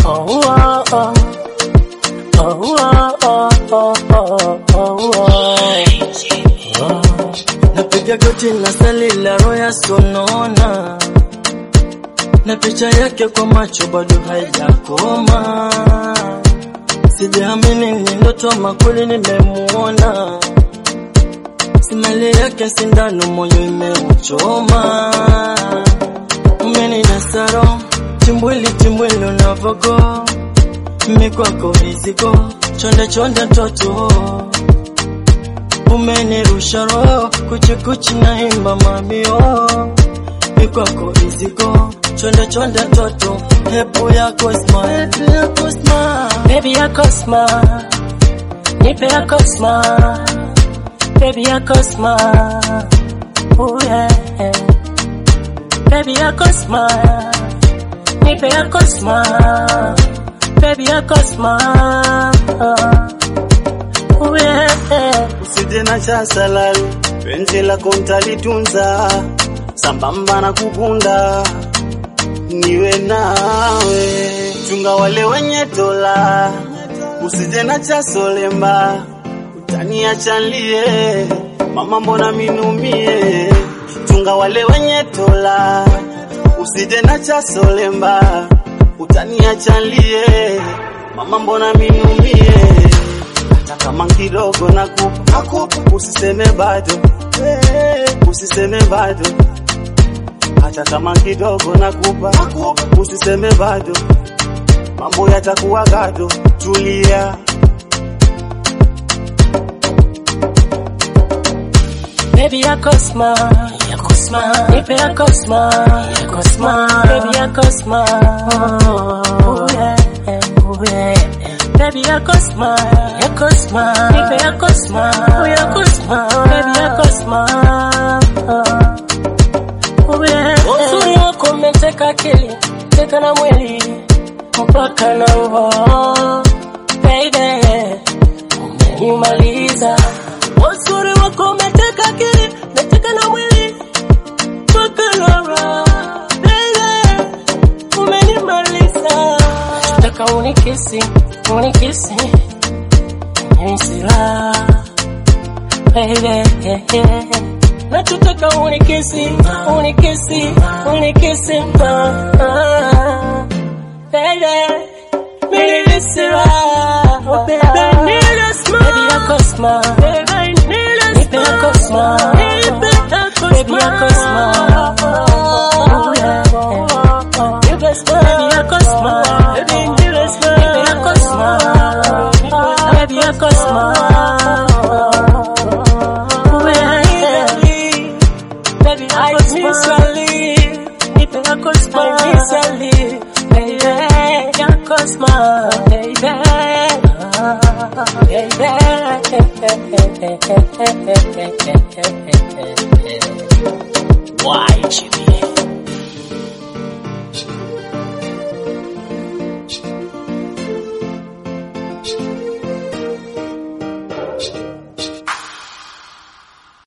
Oh, oh, oh. Oh, oh, oh, oh, oh, oh, oh. Napiga goti na sali la roya sonona na picha yake kwa macho bado haijakoma, sijaamini ni ndoto ama kweli nimemuona, simali yake sindano moyo imeuchoma, umeninasaro chimbwili chimbwili unavogo mikwako vizigo chonde chonde toto umenirusha roho kuchikuchi naimba mabio mikwako vizigo chonde chonde toto hepo yako sma hepo yako sma Baby yako smile, nipe yako smile, baby yako smile, oh yeah. Baby yako smile, nipe yako smile, baby yako smile, oh yeah. usije na cha salali, penzi lako mtalitunza sambamba na kukunda niwe nawe, chunga wale wenye tola, usije na cha solemba, utaniacha nilie, mama mbona minumie, chunga wale wenye tola, usije na cha solemba, utaniacha nilie, mama mbona minumie hata kama kidogo nakupa, nakupa, usiseme bado, eh, usiseme bado, hata kama kidogo nakupa, nakupa, usiseme bado, mambo yatakuwa gado, tulia. Baby yako smile, yako smile, nipe yako smile, yako smile, baby yako smile, oh yeah, oh yeah. Baby yako smile, yako smile, nipe yako smile, oh yako smile, baby yako smile, oh yeah. Uzuri wako umeteka akili, teka na mwili, mpaka na roho, baby, umenimaliza. Uzuri wako umeteka akili, umeteka na mwili, mpaka na roho, baby, umenimaliza. Nataka unikisi, unikisi, nisila, baby, Nachotaka unikisi, unikisi, unikisi, ah, baby, nilisira, oh baby, nilisma, baby yako smile, baby nipe yako smile, baby yako smile, oh yeah, nipe smile, baby yako smile, baby nipe smile, baby yako smile, baby yako smile, oh yeah, baby I miss Ali, nipe yako smile, miss Ali, baby yako smile, baby. Baby. Why, Jimmy?